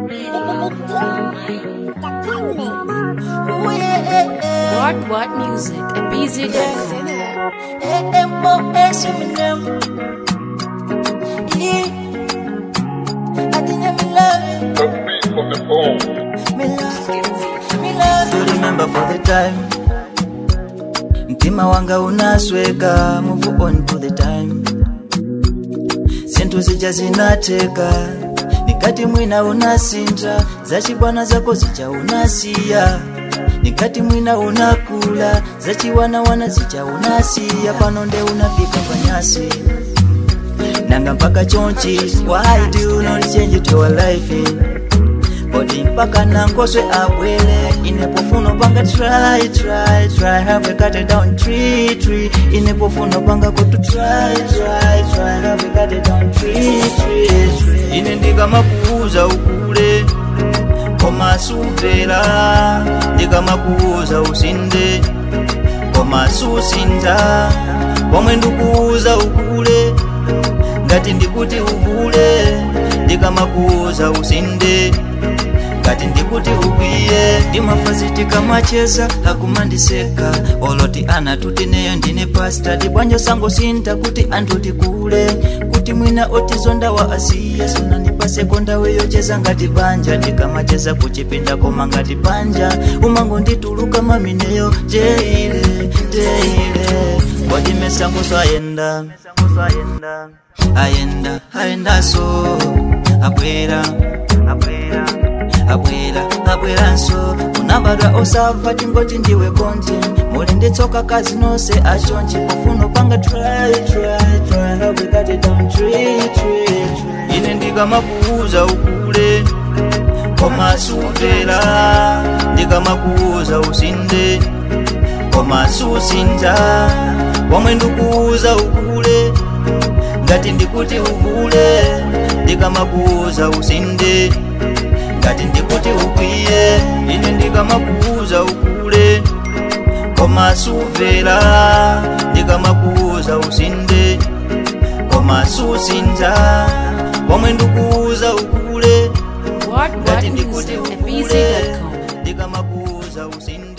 What What Music at BZ.com. to remember for the time mtima wanga unasweka move on to the time zinthu zija zinateka nikati mwina unasinja zachibwana zako zija unasiya nikati mwina unakula zachiwanawana zija unasiya pano nde unafika panyasi nanga mpaka chonchi why do you not change to your life kodi mpaka nangoswe abwele inepofuno panga try try try have cut it down tree tree inepofuno panga kutu try try try have cut it down tree tree tree ine ndikamakuuza ukule koma sumvera ndikamakuuza usinde koma susinda pomwe ndikuuza ukule ngati ndikuti uvule ndikamakuuza usinde ngati ndikuti ukwiye ndimafazitika macheza akumandiseka oloti anatuti neyo ndine pasta tibwanjo sango sinta kuti anthu tikule kuti mwina otizonda wa asiya sunandipaseko ndawe yocheza ngati banja ndikamacheza kuchipinda koma ngati panja umango ndituluka mamineyo jeile jeile kodi mesango sayenda ayenda ayendaso abwera abwera abwera abweranso unabadwa osava tingoti ndiwe konti muli nditsoka kazi nonse achonchi pafuno panga try try try how we got it down tree tree tree ine ndikamakuuza ukule koma sumvera ndikamakuuza usinde koma susinja pomwe ndikuuza ukule ngati ndikuti uvule ndikamakuuza usinde ngati ndikuti ukwiye ine ndikamakuuza ukule koma sumvera ndikamakuuza usinde koma susinja pomwe ndikuuza ukule What ngati What ndikuti Music at ukule BZ.com. ndikamakuuza usinde